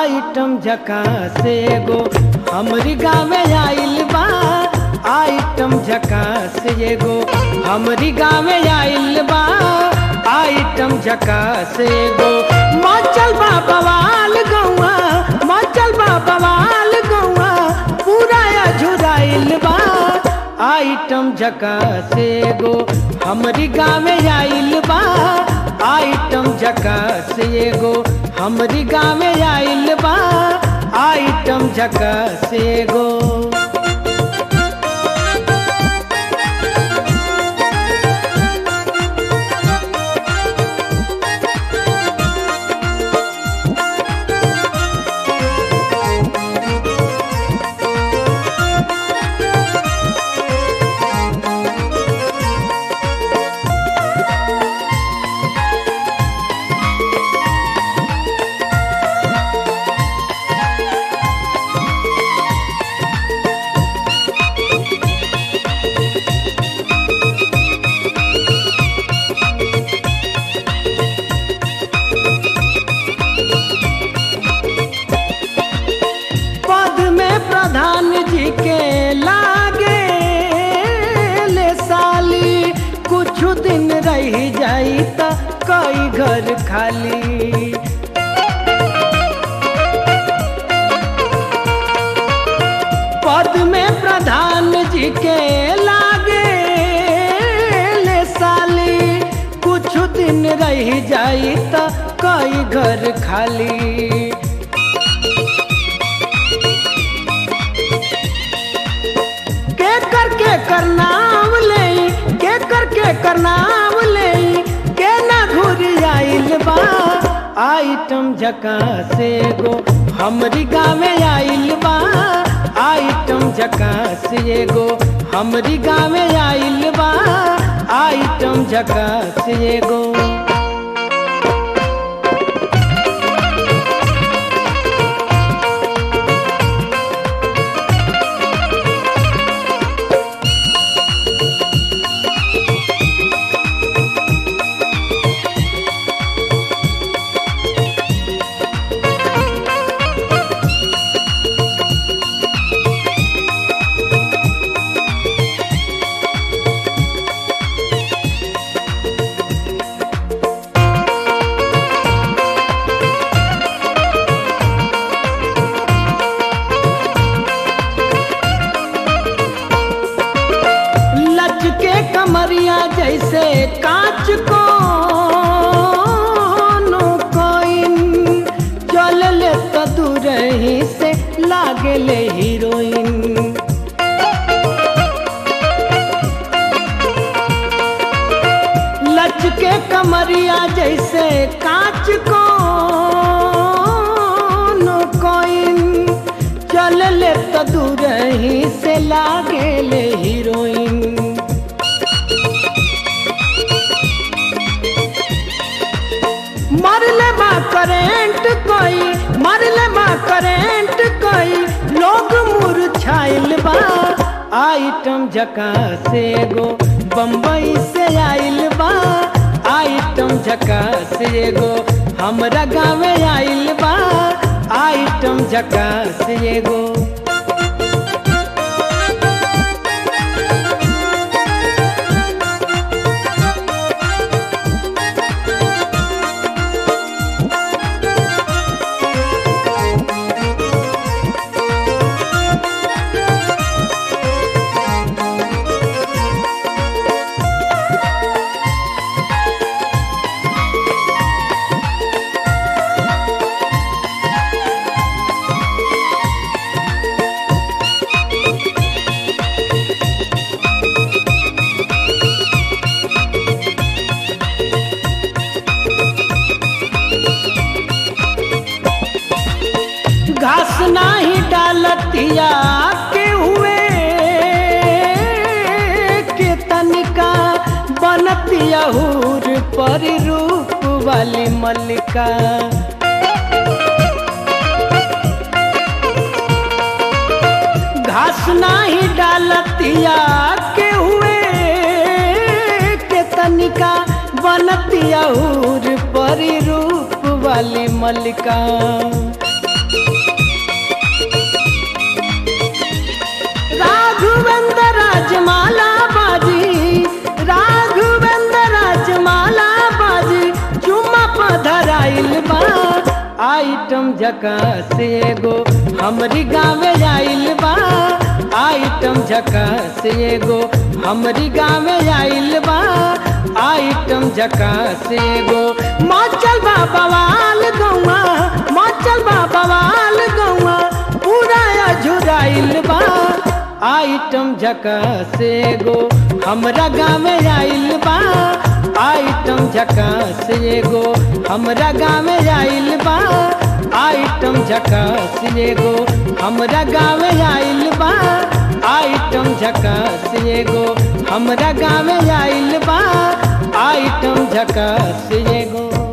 item झका से एगो हमरी गाँव आइल बा आइटम झका से एगो हमरी गाँव आइल बा आइटम झका से एगो मचल बा बवाल गौआ मचल बा बवाल गौआ पूरा झुराइल बा आइटम झका से एगो हमरी गाँव आइल बा आइटम झका से एगो हमरी गाँव आइल बा आइटम झका से एगो पद में प्रधान जी के लागे ले साली कुछ दिन रह जाई त कई घर खाली पद में प्रधान जी के लागे ले साली कुछ दिन रह जाई त कई घर खाली के कर के कर नाम ले के कर के कर नाम ले के ना घुरी आइल बा आइटम झका से गो हमरी गाँव आइल बा आइटम झका से गो हमरी गाँव आइल बा आइटम झका से गो लचके कमरिया जैसे कांच को कोइन चल ले तो दूर ही से लागे ले हीरोइन लचके कमरिया जैसे कांच को कोइन चल ले तो दूर ही से लागे ले हीरोइन मरले बा करेंट कोई मरले बा करेंट कोई लोग मुरझाइल बा आइटम झका से गो बम्बई से आइल बा आइटम झका से गो हमरा गाँव आइल बा आइटम झका से गो घास नाही डालतिया के हुए के तनिका बनतिया हूर पर रूप वाली मल्लिका घास नाही डालतिया के हुए के तनिका बनतिया हूर पर रूप वाली मल्लिका आइटम झकास एगो हमरी गाँव आइल बा आइटम झकास एगो हमरी गाँव आइल बा आइटम झकास एगो मचल बा बवाल गौआ मचल बा बवाल गौआ पूरा अझुराइल बा आइटम झकास एगो हमरा गाँव आइल बा आइटम झकास एगो हमरा गाँव आइल बा आइटम झकास एगो हमरा गाँव आइल बा आइटम झकास एगो हमरा गाँव आइल बा आइटम झकास एगो